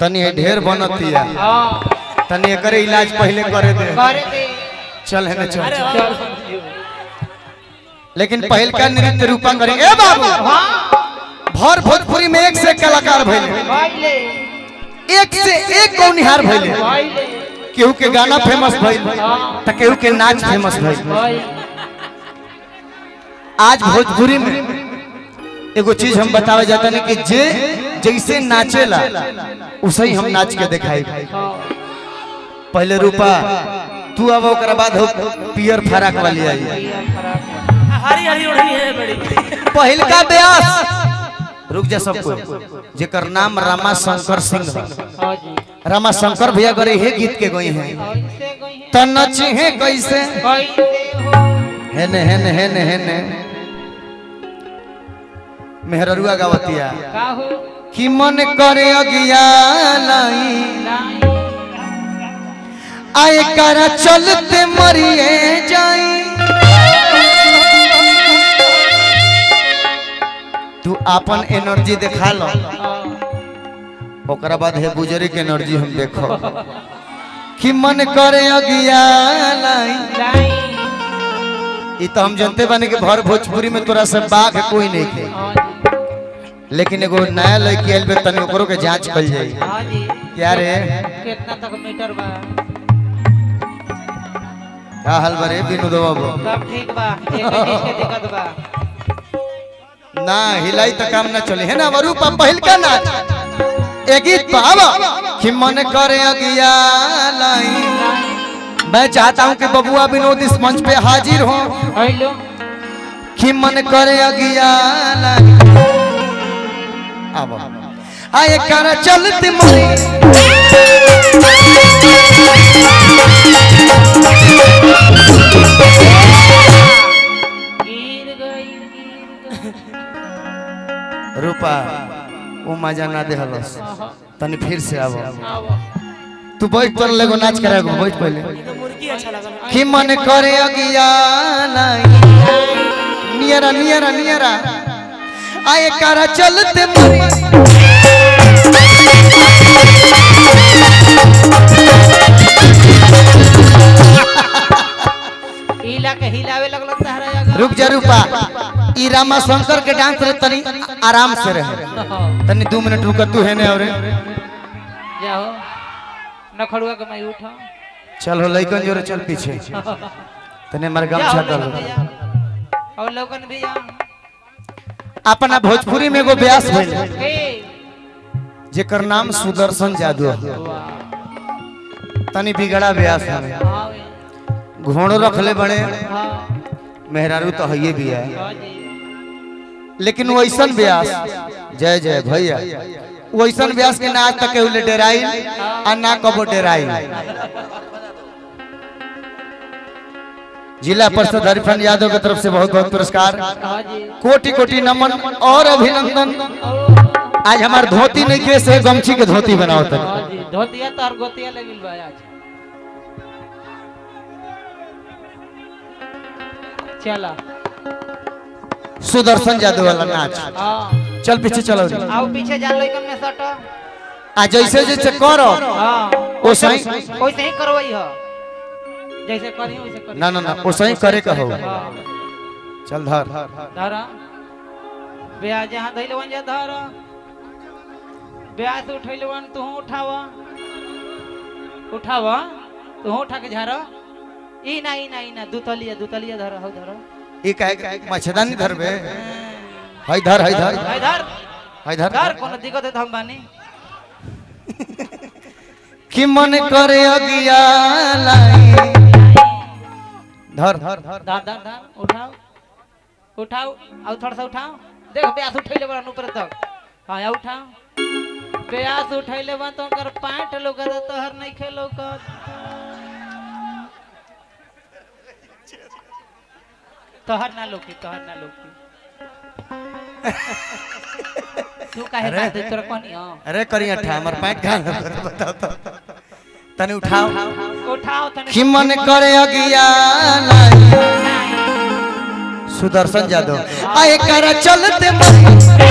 तनी ढेर बनतिया हाँ तनी एकर इलाज पहले करे दे करे दे चल है चल अरे चल। वाह। लेकिन पहल का नृत्य रूपा करेंगे ए बाबू हाँ भर भोजपुरी में एक से एक कलाकार भइले भाईले एक से एक गौनिहार भइले भाईले केहू के गाना फेमस भइल त केहू के नाच फेमस भइल भाई आज भोजपुरी में एगो चीज हम बतावे जाता नहीं कि जे जैसे नाचेला उसे ही हम नाच के दिखाई पहले रूपा तू अब ओकरा बाद हो पियर फराक वाली आई हरी हरी ओढ़नी है बड़ी पहिल का ब्यास रुक जा सबको जेकर नाम रामा शंकर सिंह है हाँ जी रामा शंकर भैया गरे हे गीत के गई हैं कैसे गई है त नची है कैसे कैसे हो हेने हेने हेने हेने मेहररुआ गावतिया का हो कि मन करे अगिया लाई नहीं आए करा चलते मरिए जाई तू अपन एनर्जी दिखा लो ओकरा बाद हे बुजुर्ग के एनर्जी हम देखो कि मन करे अगिया लाई नहीं ई तो हम जानते बानी कि भर भोजपुरी में तोरा से बाघ कोई नहीं थे हाँ जी लेकिन एगो नया लड़की आइल बे तनी ओकरो के जांच कल जाई हाँ जी क्या रे कितना तक मीटर बा का हाल बरे विनोद बाबू सब ठीक बा एक चीज के दिक्कत बा ना हिलाई तो काम ना चले है ना वरू पा पहिल का नाच एक गीत पावा कि मन करे अगिया लाई मैं चाहता हूं कि बबुआ विनोद इस मंच पे हाजिर हो हेलो कि मन करे अगिया लाई अब आए कर चलते मरी गिर गई गिर गई रूपा वो मजा ना दे हलस तनी फिर से आव आओ तू बैठ पर लेगो नाच कराएगो बैठ पहले तो मुर्गी अच्छा लगा कि मन करे अगिया लाई नियरा नियरा नियरा आए करा चलते मरी हिला के हिलावे लगल तहरा अगर रुक जा रूपा ई रामा शंकर के डांस रे तनी आराम से रहे तनी दो मिनट रुक तू है ने और जाओ नखड़ुआ के मैं उठा चल हो लइकन जोरे चल पीछे तने मर गमछा जाओ कर लोगन भैया और लोगन भैया अपना भोजपुरी में एगो ब्यास भइल हे जेकर नाम सुदर्शन जादू है वाह तनी बिगड़ा ब्यास है हाँ वे, घोड़ो रखले बड़े हाँ मेहरारू तो हइये भी है हाँ जी लेकिन वैसन ब्यास जय जय भैया वैसन ब्यास के ना आज तक केहू ले डेराई आ ना कबो डेराई जिला परिषद हरिफन यादव की तरफ से बहुत बहुत पुरस्कार हाँ जी कोटि कोटि नमन और अभिनंदन ओ, आज हमार धोती नहीं के से गमछी के धोती बनाओ तनी हाँ जी धोतिया तो और गोतिया लगिल बा आज चला सुदर्शन जादव वाला नाच हाँ चल पीछे चलो रे। आओ पीछे जान लइकन में सट आ जैसे जैसे करो हाँ ओ सही वैसे ही करवाई हो जैसे करी वैसे करी ना ना ना ओ सही करे कहो हाँ चल धर धरा ब्याह जहाँ धैल वन जा धर ब्याह से उठैल वन तू उठावा उठावा तू उठा के झारा ई ना ई ना ई ना दुतलिया दुतलिया धर हो धर ई काहे के मच्छदानी धरबे हई धर हई धर भाई धर हई धर धर कोनो दिक्कत है तो हम बानी कि मन करे अगिया लाई धर धर धर धर धर उठाओ उठाओ और थोड़ा सा उठाओ देख ब्यास उठैले बड़ा ऊपर तक हाँ या उठाओ ब्यास उठैले बा तो कर पैंट लोकत तोहर नहीं खे लोकत तोहर ना लोकी तोहर ना लोकी तू काहे अरे। बात तोरा कहनी हां अरे करिया ठा हमर पैंट घाल बताओ तो तने उठाओ उठाओ तने कि मन करे अगिया लाई सुदर्शन जादव आए कर चलते मरी